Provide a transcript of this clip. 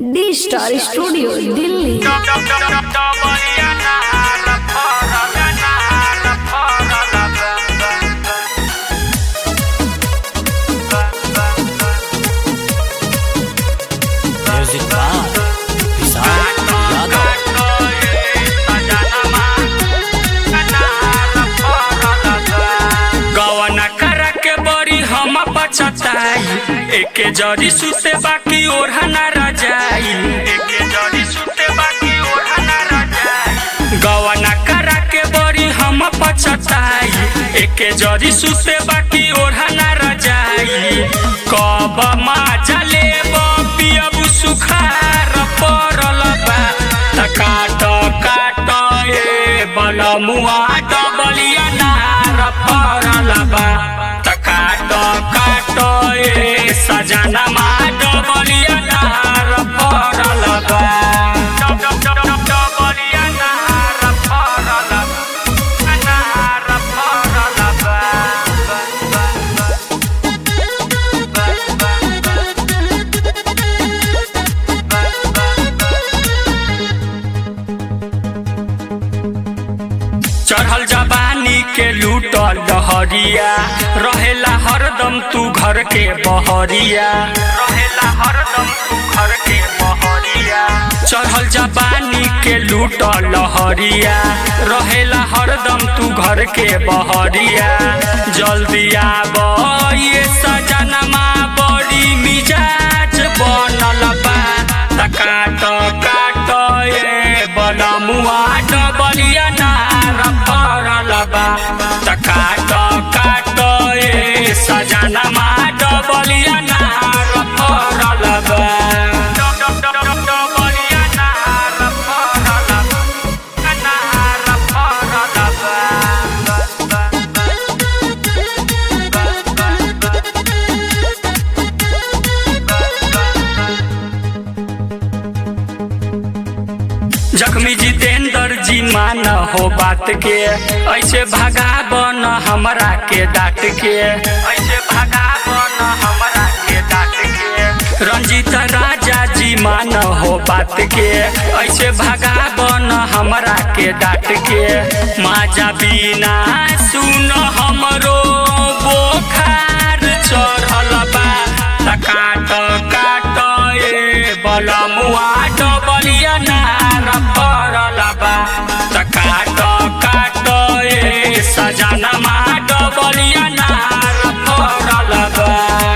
D star studio Delhi music बार विशाल यादव गवन कर के बड़ी हम पछताई एके जरी सुते बाकी ओढ़ा न रजाई एके जरी सुते बाकी ओढ़ा न रजाई गवन कर के बड़ी हम पछताई एके जरी सुते बाकी ओढ़ा न रजाई कब माजा लेब पियब सुखार पड़ल बा त काट काट ए बलमुआ डबलिया नार पड़ल बा त काट काट ए सजनमा डबलिया नार पड़ल बा डबलिया नार पड़ल बा नार पड़ल बा चढ़ल जवानी के लूटल डहरिया रहेला हरदम तू घर के बहरिया रहेला हरदम तू घर के बहरिया चढ़ल जवानी के लूटल लहरिया रहेला हरदम तू घर के बहरिया जल्दी आब ये सजनमा बड़ी मिजाज बनल बा त काट काट ए बलमुआ डबलिया नार पड़ल बा त काट काट ए सजनमा डबलिया नार पड़ल बा डबलिया नार पड़ल बा नार पड़ल बा जख्मी जितेंद्र जी मान हो बात के ऐसे भगा बन हमरा के डांट के ऐसे भगा बन हमरा के डांट के रंजीत राजा जी मान हो बात के ऐसे भगा बन हमरा के डांट के माजा बिना सुन हमरो बोखार चढ़ल बा त काट काट ए बलमुआ डबलिया नार पड़ल बा त काट काट ए सजनमा डबलिया नार पड़ल बा